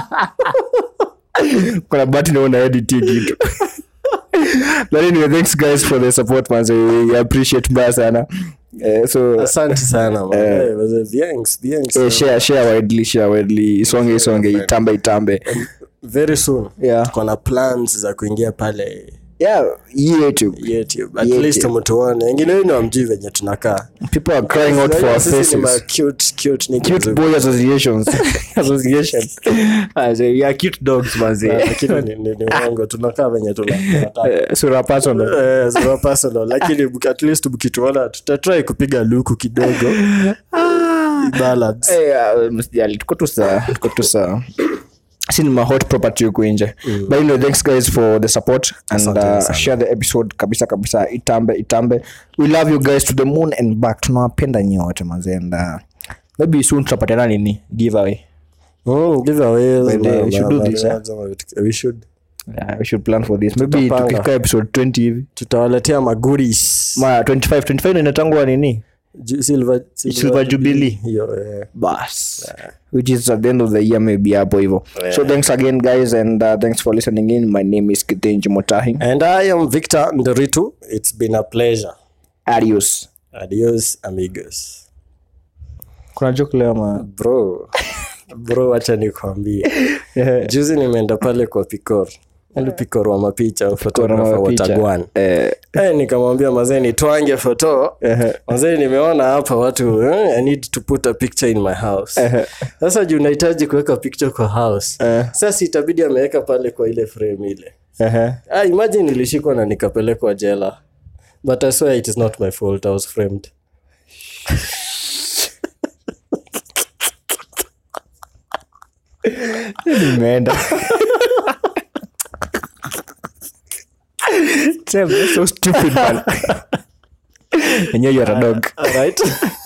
kuna bahati naona edit hii kitu but anyway thanks guys for the support manze we appreciate mbaya sana eh, so asante sana man. Eh, wazee, thanks, thanks. eh, share share widely share widely isonge isonge itambe itambe very soon Yeah. tuko na plans za kuingia pale yeah youtube youtube at YouTube. least mtuone wengine wenu amjui venye tunakaa people are crying out for our Sisi ni ma faces cute, cute niggas. cute boy associations association As a- we are cute dogs Ah, manze lakini ni- ni- ni uongo tunakaa venye tuna- tunataka. Eh, sura personal Eh, sio personal lakini mki- at least mkituona tutatrai kupiga luku kidogo Balance. Eh, uh, msijali tuko tu sawa tuko tu sawa si ni mahot property huku nje but anyway, thanks guys for the support and Asante uh, sana. share the episode kabisa kabisa itambe itambe we love you guys to the moon and back tunawapenda nyote manze and uh, maybe soon tutapatana nini giveaway Mm, giveaways, By the way, ma- we should ma- do this, ma- ma- vitu- we should. yeah, we should plan for this maybe Tutapanga. tukifika episode 20 hivi tutawaletea maguris ma 25 25 inatangwa nini Ju- silver, Silver Jubilee. hiyo eh. bas which is at the end of the year maybe hapo hivo so thanks again guys and uh, thanks for listening in my name is kitenji motahi and i am victor nderitu it's been a pleasure adios adios amigos kuna joke leo ma bro bro wacha nikwambie juzi nimeenda pale kwa pikor ali pikor wa mapicha photographer wa picha. tagwan eh, Eh, nikamwambia mazee nitwange foto mazee nimeona hapa watu eh, i need to put a picture in my house sasa juu nahitaji kuweka picture kwa house sasa itabidi ameweka pale kwa ile frame ile ah, imagine nilishikwa na nikapelekwa jela but i swear it is not my fault i was framed nimeenda Sam, that's so stupid man. And you're a dog. Alright.